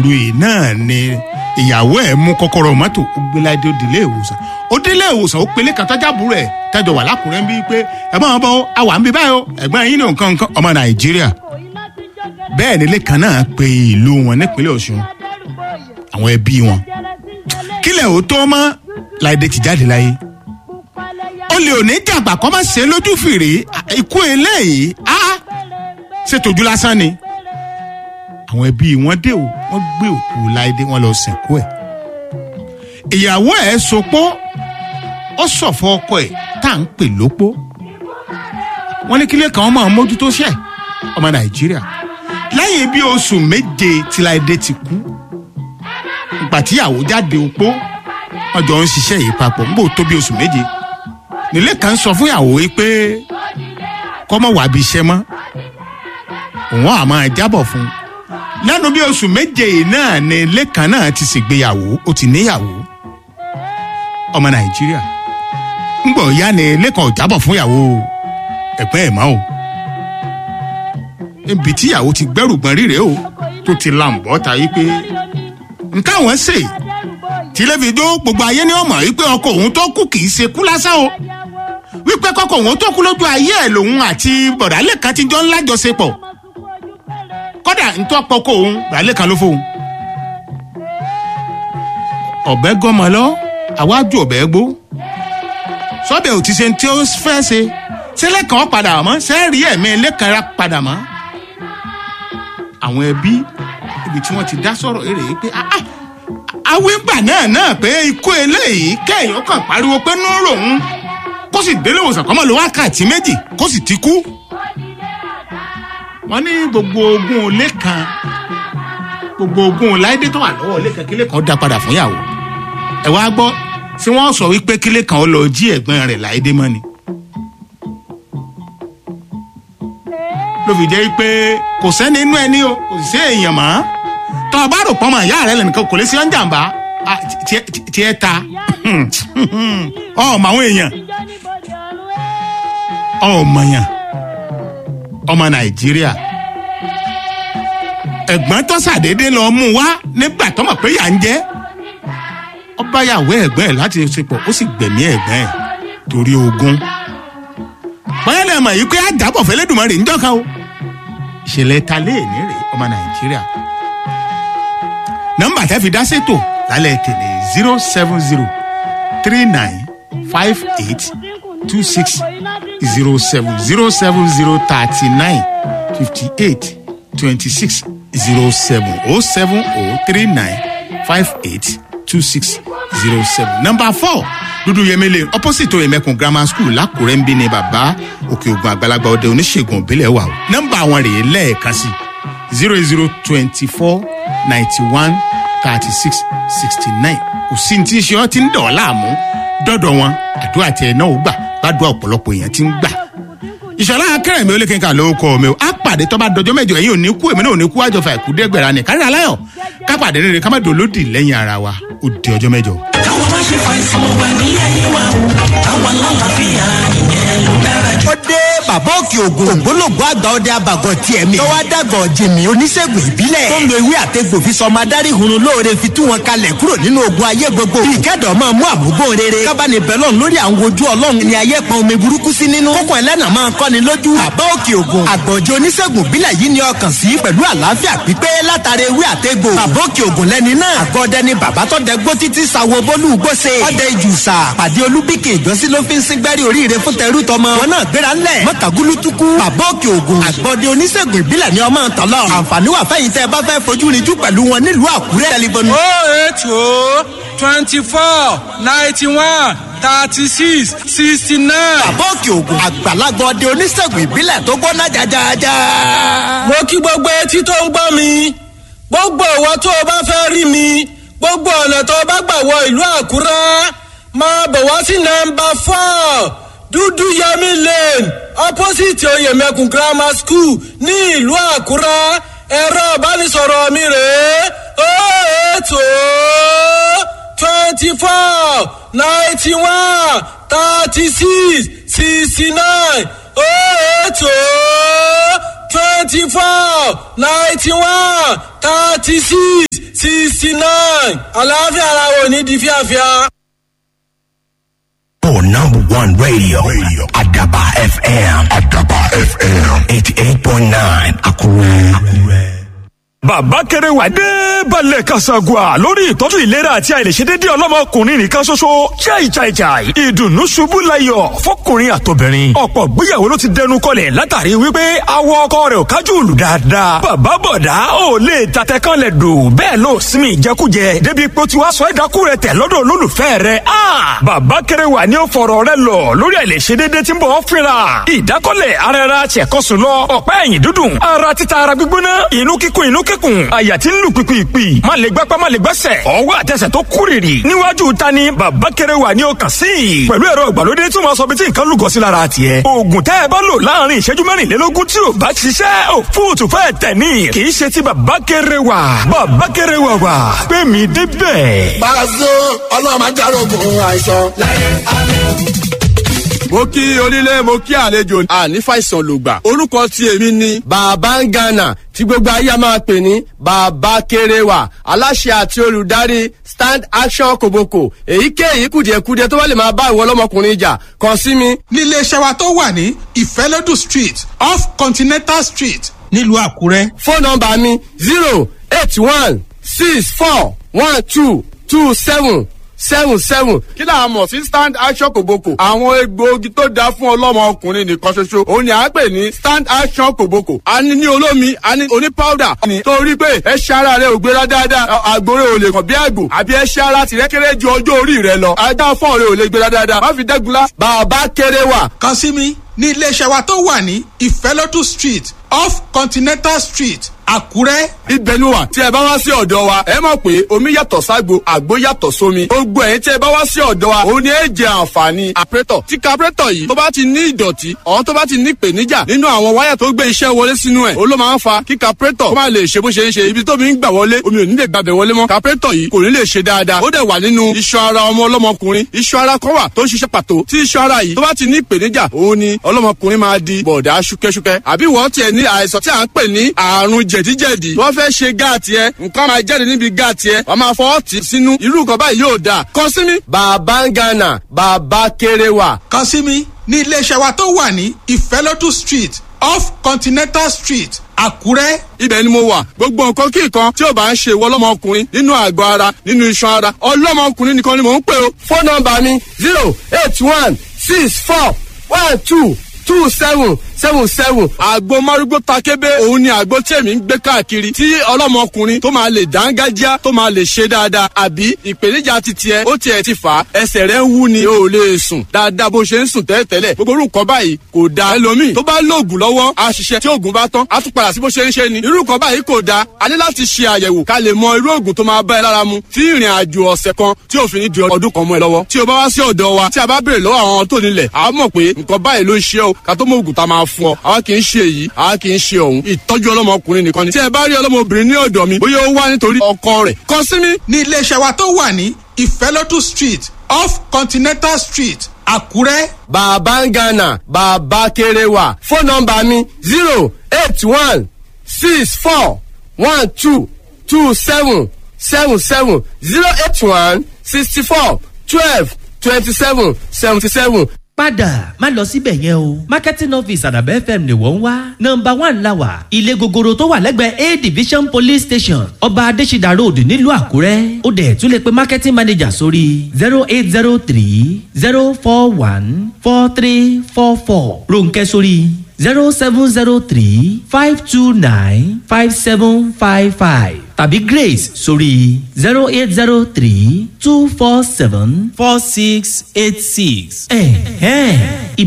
òru yìí náà ni ìyàwó ẹ̀ mú kọ́kọ́rọ́ mọ́tò ó gbé láìdé ó délé ìwòsàn ó délé ìwòsàn ó pelé kan tọ́jà búrò ẹ̀ tẹ́jọ wà lákùrẹ́ ń bí pé ẹ̀gbọ́n ọmọ àwa ń bí báyìí o ẹ̀gbọ́n yín ní nǹkan nǹkan ọmọ nàìjíríà bẹ́ẹ̀ nílé kan náà pe ìlú wọn nípínlẹ̀ ọ̀ṣun àwọn ẹbí wọn kílẹ̀ ò tó mọ́ láìdé ti jáde láyé ó lè òní jàgbà kọ́ máa ṣe lójú fìrí ikú eléyìí á ṣètòjú lásán ni àwọn ẹbí wọn dé o wọn gbé òkú láìdé wọn lọ sìnkú ẹ ìyàwó ẹ sopó ó sọfọ ọkọ ẹ tá à ń pè lópó wọn ní kílé kan máa mójútó ṣẹ ọmọ nàìjíríà lẹ́yìn bí oṣù méje tí láìdé ti kú ìgbà tíyàwó jáde opó wọn jọ ń ṣiṣẹ́ yìí papọ̀ níbo tó bí oṣù méje nílé kan sọ fún ìyàwó yìí pé kọ́mọ wà bí iṣẹ́ mọ́ òun àmọ́ jábọ̀ fún un lẹ́nu bí oṣù méje yìí náà ni lẹ́kàn náà ti ṣègbéyàwó ó ti níyàwó ọmọ nàìjíríà ńgbọ̀ ya ni lẹ́kàn ò jábọ̀ fún ìyàwó ẹ̀gbọ́n ẹ̀ mọ́ o ibi tí ìyàwó ti gbẹ́rù gbọ́n ríre o tó ti làǹbọ̀ ta yí pé ntáwọn ṣe tìlẹ́fìdó gbogbo ayé ni ó mọ̀ wípé ọkọ òun tó kú kì í ṣe kú lásán o wípé kọkọ òun tó kú lójú ayé ẹ̀ lòun àti bọ̀dálẹ̀ kan ti jọ ńlá jọṣepọ̀ kódà ntọ́ pọkọ òun bọ̀dálẹ̀ kan ló fóun. ọ̀bẹ gọ́mọ lọ àwájú ọ̀bẹ gbó sọ́bẹ̀ ò ti ṣe tí ó fẹ́ ṣe sílẹ̀ kan padà mọ́ sẹ́ẹ̀rì ẹ̀mí lẹ́kan ra padà mọ́. àwọn ẹbí ibi tí wọ́n ti dá sọ̀rọ̀ èrè yìí pé awígbà náà náà pé ikú eléyìí kéèyàn kàn pariwo pé nú ròun kó sì délé ìwòsàn kọ́mọ ló wákàtí méjì kó sì ti kú. wọ́n ní gbogbo ogún olé kan gbogbo ogún láìdé tó wà lọ́wọ́ olé kan kílé kan dá padà fún ìyàwó. ẹ wá gbọ́ tí wọ́n sọ wípé kílé kan ó lọ jí ẹ̀gbọ́n rẹ̀ láìdé mọ́ ni. ló fi jẹ́ pé kò sẹ́ni inú ẹni o kò sí èèyàn mọ́ tọ́ ọ bá rò pọ́nmọ́ ìyá rẹ̀ lẹ́nìkan kò lè ṣe ọ́ ń jàǹbá tiẹ̀ ta ọmọ àwọn èèyàn ọmọyàn ọmọ nàìjíríà ẹ̀gbọ́n tó ṣàdédé lọ mú wá nígbà tó mọ̀ pé yà ń jẹ́ ọba yàwó ẹ̀gbọ́n ẹ̀ láti ṣepọ̀ ó sì gbẹ̀mí ẹ̀gbọ́n ẹ̀ torí ogun báyọ̀ mọ̀ yìí pé àjàbọ̀ fẹ́lẹ́dùnmọ́ rè ń jọ́ka o ìṣẹ̀lẹ̀ ta léèní rè ọmọ nàìjíríà nọ́mbà tẹ́ fi dá sétò lálẹ́ tèlé zero seven zero three nine five eight two six zero seven zero seven zero thirty nine fifty eight twenty six zero seven oh seven oh three nine five eight two six zero seven number four dúdú yemele opposite oyemekun grammar school lákùrẹ́ ń bí ni bàbá òkè ògùn àgbàlagbà ọdẹ oníṣègùn òbílẹ̀ wà o nọ́mbà àwọn rèé lẹ́ẹ̀kan sí zero zero twenty four ninety one thirty six sixty nine kò sí ní tí ṣe ọ́ ti ń dọ̀ ọ́ láàmú dọ́dọ̀ wọn àdúrà tiẹ̀ náà ó gbà gbàdúrà ọ̀pọ̀lọpọ̀ èèyàn ti ń gbà. ìṣọ̀lá akẹ́rẹ̀ mi ò lè kí n kà lówó kọ́ mi o á pàdé tọ́ bá dọjọ́ mẹ́jọ ẹ̀yin ò ní kú èmi náà ò ní kú àjọfà ẹ̀kú dẹ́gbẹ̀rẹ́ ni kárí aláyọ̀ ká pàdé rere ká má dolódì lẹ́yìn ara wa ó di ọjọ́ mẹ́jọ. káwọn má ṣe fàìsàn wà ní ayé wa o káwọn lálàáfíà ìyẹn ló dára jù. ó dé bàbá òkè ògùn ògbólógbò àgbà ọdẹ abàgọ tiẹ̀ mi. tọ́wọ́ dàgọ̀ jìmì oníṣègùn ìbílẹ̀. tó ń lo ewé àtẹ̀gbò fi sọmọ adarí hunrun lóore fi tú wọn kalẹ̀ kúrò nínú ogun ayé gbogbo. bí ìkẹ́dọ̀ máa mú àmúgbò rere. kábàánì bẹ́lọ̀n lórí àwọn ojú ọlọ́run ni ayé pọn omi burúkú sí nínú. kókò ẹlẹ́nà máa kọ́ni lójú. bàbá òkè ògùn àgbọ̀jọ oníṣègùn ìbílẹ̀ yìí ni ọkàn sí pẹ̀lú àlàáfíà pípé látara ewé àtẹ̀gbò. bàbá òkè ògùn lẹ́ni náà. àgọ́dẹ ni bàbá tó dẹ gbó títí sawo bólú gbóse. ọdẹ ìjùsà pàdé olúbíkè ìjọsí ló fi ń síngbẹ́rì oríire fún tẹrú tọmọ. wọn náà gbéra ńlẹ̀ mọ́tàgúlú tukú. bàbá òkè ògùn àgbọ̀dẹ oníṣègùn ìbílẹ̀ ni ọmọ ntọ́lọ́. àǹfààní wà fẹ́yìn tẹ́ ẹ bá fẹ́ fojú rinjú pẹ̀lú wọn nílùú àkúrẹ́. tẹlifóònù. oh eight oh twenty four ninety one thirty six sixty nine. bàbá òkè ògùn àgbàlagbà ọdẹ oníṣègùn ìbílẹ̀ tó gbóná jajaja. mo kí gbogbo etí tó ń gbọ́ mi gbogbo ìwọ tó o bá fẹ́ rí mi gbogbo ọ̀nà tó o bá gbà wọ ìlú àkúrẹ́ máa bọ̀ wá sí nọmba four dúdú yẹmi lane opposite oyèmẹkùn grammar school ní ìlú àkúrẹ́ ẹ̀rọ ìbánisọ̀rọ̀ mi rèé ó ètò twenty four ninety one thirty six sixty nine ó ètò twenty four ninety one thirty six sixty nine àlàáfíà ara wo ní di fíafíà. For number one radio, radio. Adaba FM. Adaba FM. 88.9 Akure. Akure. bàbá kéré wà dé balẹ̀ kasagua lórí ìtọ́jú ìlera àti àìlèṣedédé ọlọ́mọkùnrin nìkan ṣoṣo chai chai chai ìdùnnú ṣubú layọ̀ fọkùnrin àtobìnrin ọ̀pọ̀ gbéyàwó ló ti dẹnu kọlẹ̀ látàrí wípé awọ ọkọ rẹ̀ ò kájú lù dáadáa bàbá bọ̀dá ò lè tatẹ kan lẹ̀ dò bẹ́ẹ̀ ló sinmi ìjẹkújẹ débi pé ó ti wá sọ ẹ̀dákú rẹ̀ tẹ̀ lọ́dọ̀ olólùfẹ́ rẹ̀ a bàbá kéré wà ní ó fọ̀rọ̀ rẹ̀ lọ lórí àìlèṣedédé tí ń bọ̀ ọ́ fínra ìdákọ́lẹ̀ ara ẹra tiẹ̀kọ́sùn lọ ọ̀pá ẹ̀yìn dúdùn ara títa ara gbígbóná inú kíkún inú kíkún àyà tí ń lù pìpìpì má lè gbápá má lè gbẹ́sẹ̀ ọwọ́ àtẹsẹ̀ tó kúrìrì níwájú ta ni bàbá kéré wà ní ọkàn sí i pẹ̀lú ẹ̀rọ ìgbàlódé tí wọ́n sọ bí tí nǹkan lùgọ́ sí lára tiẹ̀ oògùn tẹ́ ẹ bá lò láàrin ìṣẹ́jú mẹ́rìnlélógún tí ò bá ṣiṣẹ́ ò fóòtù fẹ́ tẹ̀ ní kì í ṣe ti bàbá kéré wà bàbá kéré wà wà pé mi débẹ̀. Pàṣẹ ọlọ́run máa járógun àìsàn. mo kí onílé mo kí àlejò àní fàìsàn lògbà orúkọ tí èmi ni. bàbá ń gànà tí gbogbo ayé a máa pè ní bàbá kéréwà aláṣẹ àti olùdarí stand action koboko èyíkéyìí kùdìẹ̀kudiẹ tó bá lè máa bá ìwọ ọlọ́mọkùnrin jà kàn sí mi. nílé iṣẹ́ wa tó wà ní ìfẹ́lódù street off continental street nílùú àkúrẹ́. fóònù nọmba mi zero eight one six four one two two seven seven seven. kí là á mọ̀ sí stand action kòbókò. àwọn egbòogi tó dáa fún ọlọ́mọ ọkùnrin nìkan ṣoṣo òun ni à ń pè ní stand action kòbókò. a ní ní olómi a ní oní powder. ní torí pé ẹṣẹ́ ara rẹ ò gbéra dáadáa àgbòrè ò lè kàn bí àgbò àbí ẹṣẹ́ ara tìrẹ́ kéré ju ọjọ́ orí rẹ lọ. ajá fọ́ọ̀ rẹ ò lè gbéra dáadáa má fi dẹ́gunlá. bàbá kéré wà kàn sí mi ní iléeṣẹ́ wa tó wà ní ìfẹ́lódù street off continental street àkúrẹ́. ibẹ̀ ni wà tí ẹ bá wá sí ọ̀dọ̀ wa ẹ mọ̀ pé omi yàtọ̀ ságbo àgbo yàtọ̀ sómi gbogbo ẹ̀yin tí ẹ bá wá sí ọ̀dọ̀ wa òun ni ẹ jẹ àǹfààní àprétọ̀ tí káprétọ̀ yìí tó bá ti ní ìdọ̀tí ọ̀hún tó bá ti ní ìpèníjà nínú àwọn wáyà tó gbé iṣẹ́ wọlé sínú ẹ̀ ó ló máa ń fa kí káprétọ̀ kó má lè ṣe bó ṣe ń ṣe ibi tómi ń gbà wọlé omi ò ní lè gbàbẹ̀ wọlé mọ́ káprétọ̀ yìí kò ní lè ṣe dáadáa ó dẹ̀ wà nínú iṣan ara ọmọ ọlọ́mọkùnrin iṣan ara kan wà tó ń ṣiṣẹ́ pàtó tí iṣan ara yìí tó bá ti ní ìpèníjà òun ni ọlọ́mọkùnrin máa di bọ̀dá ṣúkẹ́ṣúkẹ́ àbí wọ́n tiẹ̀ ní àìsàn tí à ń pè ní àrùn jẹ̀díjẹ̀dí wọ́n fẹ́ ṣe gáàtì ẹ nǹkan máa jáde níbi gáàtì ẹ wọ́n máa fọwọ́ tì sínú irú nǹkan báyìí yóò dáa kàn sí mi. bàbá ń gànà bàbá kéré wà. kàn sí mi ní iléeṣẹ́ wa tó wà ní ìfẹ́lódù street off continental street àkúrẹ́. ibẹ̀ ni mo wà gbogbo nǹkan kí nǹkan tí ò bá ń ṣe ìwọ ọlọ́mọkùnrin nínú àgọ́ ara nínú iṣan ara ọlọ́mọkùnrin nìkan ni mò ń pè o. fóònù nọmba mi zero eight one six four one two two seven seven seven. àgbo márúgbó takébé òun ni àgbo tí èmi ń gbé káàkiri tí ọlọ́mọkùnrin tó máa lè dángájá tó máa lè ṣe dáadáa àbí ìpèníjà ti tiẹ̀ ó tiẹ̀ ti fà á ẹsẹ̀ rẹ̀ ń wú ni o ò lè sùn dáadáa bó ṣe ń sùn tẹ́lẹ̀tẹ́lẹ̀ gbogbo orú nǹkan báyìí kò da ẹlòmíì tó bá lóògùn lọ́wọ́ a ṣiṣẹ́ tí oògùn bá tán a tún padà sí bó ṣe ń ṣe ni irú nǹkan báyìí kò da a ní láti ṣe àyẹ̀wò ká lè mọ irú oògùn tó máa bá ẹ lára mu tí ìrìn àjò ọ̀sẹ̀ kan tí òfin ní di ọdún kan mọ́ ẹ lọ́wọ́ tí o bá wá sí ọ̀dọ̀ wa tí a bá béèrè lọ́wọ́ àwọn tó nílẹ̀ a mọ̀ pé nǹkan báyìí ló ń ṣe o ká tó mọ oògùn tá a máa fún ọ àwa kì í ṣe èyí àwa kì í ṣe ọ̀hún ìtọ́jú ọlọ́mọkùnrin nìkan ni tí ẹ bá rí ọlọ́mọbìnrin ní ọ̀dọ̀ mi bóyá ó wá nítorí ọkọ rẹ̀ kàn sí mi. ní iléeṣẹ́ wa tó wà ní ìfẹ́lódù street off continental street àkúrẹ́. bàbá ń gànà bàbá kéré wà fóònù nọmba mi zero eight one six four one two two seven seven seven zero eight one sixty four twelve twenty seven seventy seven. padà má lọ síbẹ̀ yẹn o marketing office àdàbẹ́ fm ni wọ́n ń wá nọmba one la wà ilé gogoro tó wà lẹ́gbẹ̀ẹ́ a division police station ọba adésídà road nílùú àkúrẹ́ ó dẹ̀ tún lè pe marketing manager sórí zero eight zero three zero four one four three four four ronkẹ́ sórí zero seven zero three five two nine five seven five five tàbí grace sórí zero eight zero three two four seven four six eight six. ẹ̀hẹ́n